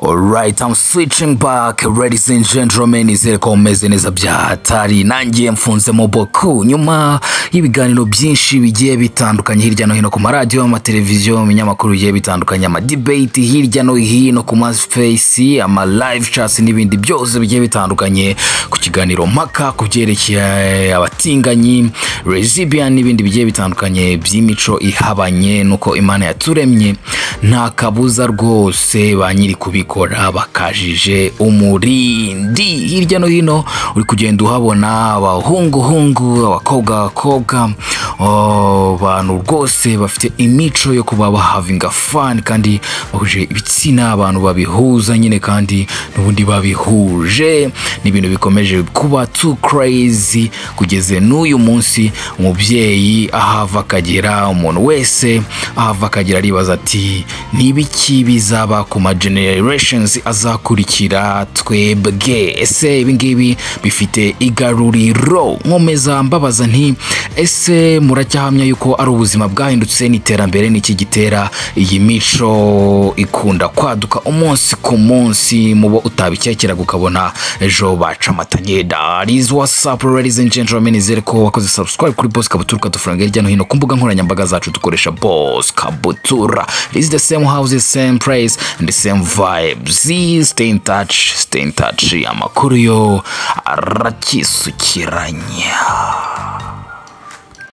Alright, I'm switching back ladies and gentlemen, izere ko mumeze neza bya hatari nangiye mfunze mu boku nyuma y'ibiganiro byinshi bigiye bitandukanye hirya no hino ku maradiyo amateleviziyo mu binyamakuru bigiye bitandukanye amadebate hirya no hino ku mafesi ama live chats n'ibindi byose bigiye bitandukanye ku kiganiro mpaka ku byerekeye abatinganyi rezibiya n'ibindi bigiye bitandukanye by'imico ihabanye n'uko imana yaturemye nta kabuza rwose ba nyiri kubikora bakajije umurindi hirya no hino uri kugenda uhabona abahunguhungu abakobwa abakobwa oh, abantu rwose bafite imico yo kuba bahavinga fani kandi bahuje ibitsina abantu babihuza nyine kandi n'ubundi babihuje ni ibintu bikomeje kuba too crazy kugeze n'uyu munsi umubyeyi ahava akagera umuntu wese ahava akagera aribaza ati ni ibiki bizaba ku ma generations azakurikira twebwe ese ibingibi bifite igaruriro nkomeza mbabaza nti ese muracyahamya yuko ari ubuzima bwahindutse n'iterambere niki gitera iyi mico ikunda kwaduka umunsi ku munsi mubo utabikekeraga ukabona ejo baca amatanye dariz wasapu ladies and gentlemen izere ko wakoze subscribe kuri bose kabutura ukadufaranga hirya no hino ku mbuga nkoranyambaga zacu dukoresha bose kabutura is the same house same place and the same vibes stay in touch stay in touch amakuru yo arakisukiranya